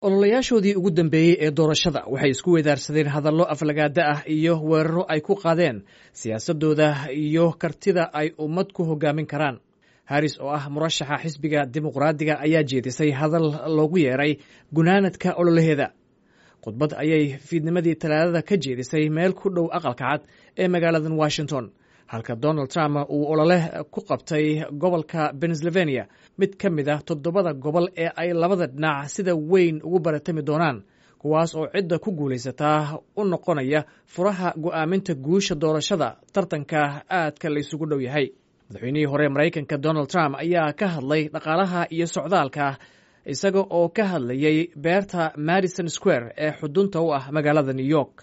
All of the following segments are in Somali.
ololayaashoodii ugu dambeeyey ee doorashada waxay isku weedaarsadeen hadallo aflagaada ah iyo weeraro ay ku qaadeen siyaasadooda iyo kartida ay ummad ku hogaamin karaan haris oo ah murashaxa xisbiga dimuqraadiga ayaa jeedisay hadal loogu yeeray gunaanadka ololaheeda khudbad ayay fiidnimadii talaadada ka jeedisay meel ku dhow aqalka cad ee magaaladan washington halka donald trump uu olole ku qabtay gobolka pennsylvania mid ka mid ah toddobada gobol ee ay labada dhinac sida weyn ugu baratami doonaan kuwaas oo cidda ku guulaysataa u noqonaya furaha go'aaminta guusha doorashada tartanka aadka laysugu dhow yahay madaxweynihii hore maraykanka donald trump ayaa ka hadlay dhaqaalaha iyo socdaalka isaga oo ka hadlayay beerta madison square ee xudunta u ah magaalada new york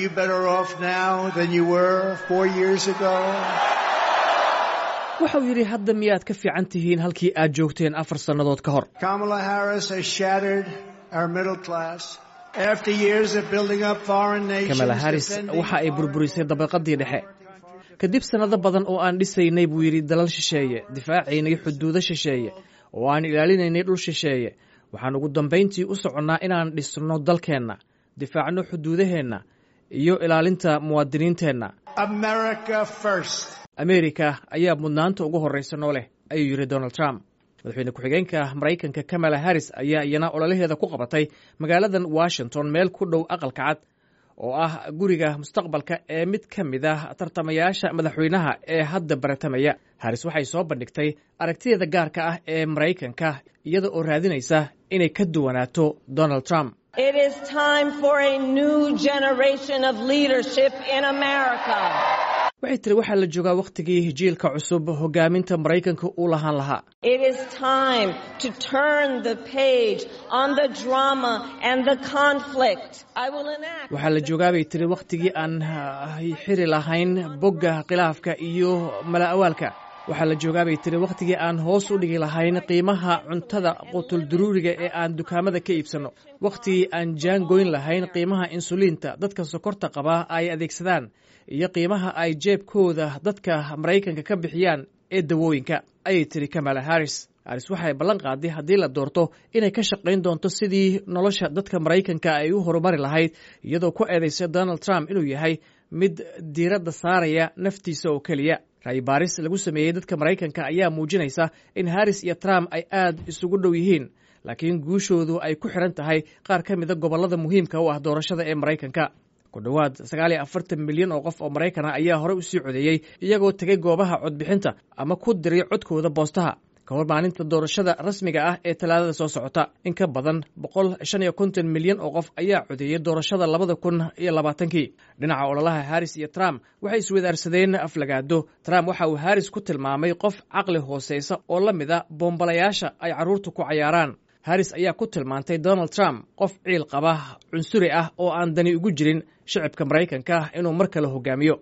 waxa uu yidhi hadda miyaad ka fiican tihiin halkii aad joogteen afar sannadood ka hor kamala haris waxa ay burburisay dabaqadii dhexe kadib sannado badan oo aan dhisaynay buu yidhi dalal shisheeye difaacaynay xuduudo shisheeye oo aan ilaalinaynay dhul shisheeye waxaan ugu dambayntii u soconnaa inaan dhisno dalkeenna difaacno xuduudaheenna iyo ilaalinta muwaadiniinteenna amerika ayaa mudnaanta ugu horraysa noo leh ayuu yidhi donald trump madaxweyne ku-xigeenka maraykanka kamala harris ayaa iyana ololaheeda ku qabatay magaaladan washington meel ku dhow aqalka cad oo ah guriga mustaqbalka ee mid ka mid ah tartamayaasha madaxweynaha ee hadda baratamaya haris waxay soo bandhigtay aragtideeda gaarka ah ee maraykanka iyada oo raadinaysa inay ka duwanaato donald trump waxay tiri waxaa la joogaa wakhtigii jiilka cusub hogaaminta maraykanka uu lahaan lahaa waxaa la joogaa bay tiri wakhtigii aan xiri lahayn bogga khilaafka iyo mala-awaalka waxaa la joogaa bay tiri wakhtigii aan hoos u dhigi lahayn qiimaha cuntada qutulduruuriga ee aan dukaamada ka iibsanno wakhtigii aan jaan goyn lahayn qiimaha insuliinta dadka sokorta qabaa ay adeegsadaan iyo qiimaha ay jeebkooda dadka maraykanka ka bixiyaan ee dawooyinka ayay tiri kamala haris haris waxay ballan qaaday haddii la doorto inay ka shaqayn doonto sidii nolosha dadka maraykanka ay u horumari lahayd iyadoo ku eedaysa donald trump inuu yahay mid diiradda saaraya naftiisa oo keliya ra'yi baaris lagu sameeyey dadka maraykanka ayaa muujinaysa in haris iyo trump ay aad isugu dhow yihiin laakiin guushoodu ay ku xiran tahay qaar ka mida gobollada muhiimka u ah doorashada ee maraykanka ku dhowaad sagaal iyo afartan milyan oo qof oo maraykan ah ayaa horey usii codeeyey iyagoo tegay goobaha codbixinta ama ku diray codkooda boostaha ka hor maalinta doorashada rasmiga ah ee talaadada soo socota in ka badan boqol shan iyo konton milyan oo qof ayaa codeeyey doorashada labada kun iyo labaatankii dhinaca ololaha haris iyo trump waxay iswadaarsadeen aflagaado trump waxa uu haris ku tilmaamay qof caqli hooseysa oo la mid a bombalayaasha ay carruurtu ku cayaaraan haris ayaa ku tilmaantay donald trump qof ciil qaba cunsuri ah oo aan dani ugu jirin shicibka maraykanka inuu mar kale hogaamiyo